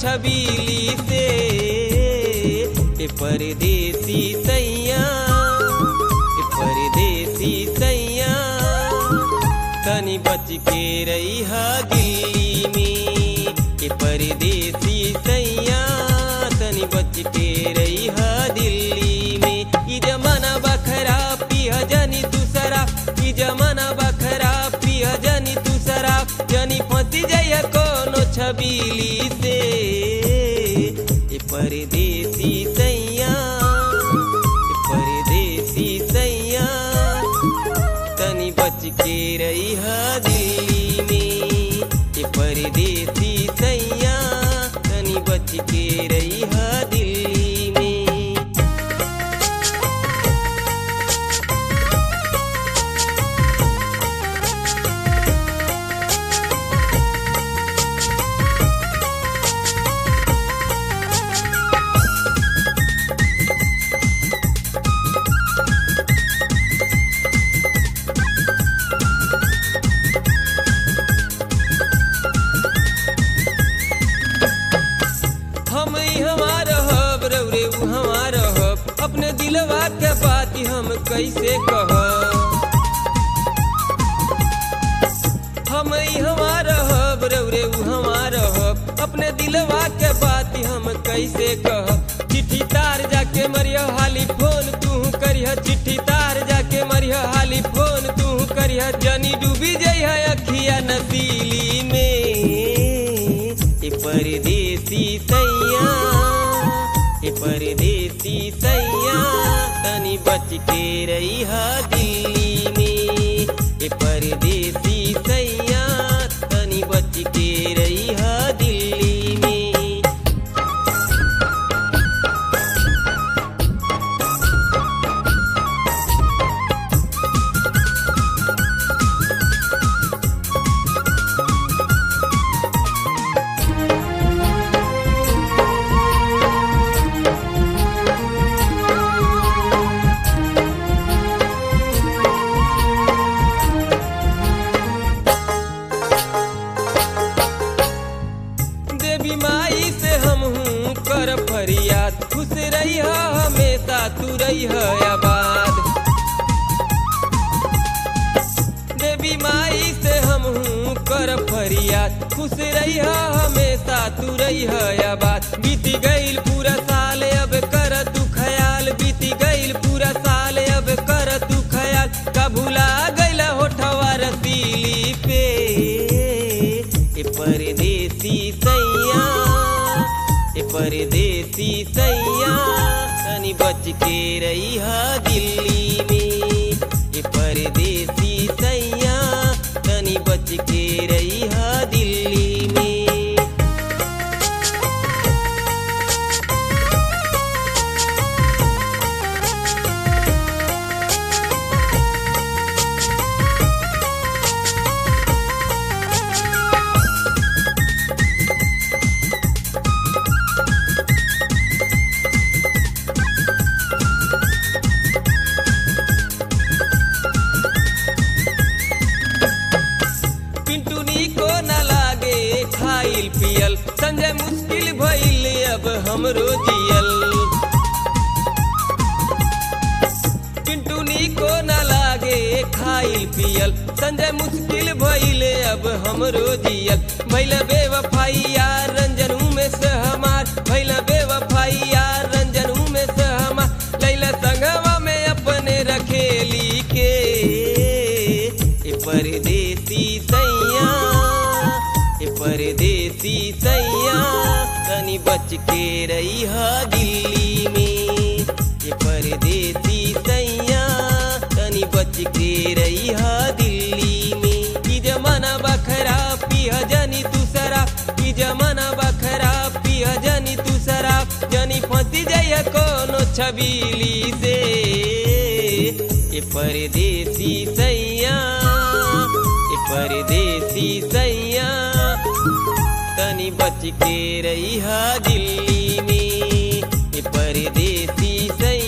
छबीली से ए परदेसी सैया ए परदेसी सैया तनी बच के रही हा दिल्ली में ए परदेसी सैया तनी बच के रही हा दिल्ली में ई जमाना बखरा पिया जनी दूसरा ई जमाना बखरा पिया जनी दूसरा जनी फंसी जाइया कोनो छबीली से ए परदेसी सैया ए परदेसी सैया तनी बच के रही हा दिल्ली में ए परदेसी सैया तनी बच के रही हा दिल्ली में हम ही हमार हब रौरे उ हमार हब अपने दिलवा के बात हम कैसे कह हम ही हमार हब रौरे उ हमार हब अपने दिलवा के बात हम कैसे कह चिट्ठी तार जाके मरिया हाली फोन तू करिया चिट्ठी तार जाके मरिया हाली फोन तू करिया जनी डूबी जइहा अखिया नसीली में ए परदेसी सैया ए परदेसी सैया तनी बच के रही हा दिल्ली में ए परदेसी सैया तनी बच के रही हा दिल्ली में देवी माई से हम हूँ कर फरियाद खुश रही हमेशा तू रही आबाद देवी माई से हम हूँ कर फरियाद खुश रही हमेशा तू रही आबाद बीती गईल पूरा साल अब कर तू ख्याल बीती गईल पूरा साल अब कर तू ख्याल का भुला गईल होठवा रसीली पे ए परदेसी सैया ए परदेसी सैया तनी बच के रही हा दिल्ली में ए परदेसी सैया तनी बच के रही हा दिल्ली में पिंटूनी को न लागे खाइल पियल संजय मुश्किल भइल अब हमरो जियल पिंटूनी को न लागे खाइल पियल संजय मुश्किल भइल अब हमरो जियल भइल बेवफाई यार रंजन में से हमार भइल बेवफाई यार रंजन में से हमार लैला संगवा में अपने रखेली के ए परदेसी सैया ए परदेसी सैया तनी बच के रही हा दिल्ली में ए परदेसी सैया तनी बच के रही हा दिल्ली में ई जमाना बखरा पिया जनी दूसरा ई जमाना बखरा पिया जनी दूसरा जनी फंसी जाइया कोनो छबीली से ए परदेसी सैया ए परदेसी सैया तनी बच के रही हा दिल्ली में ए परदेसी सैया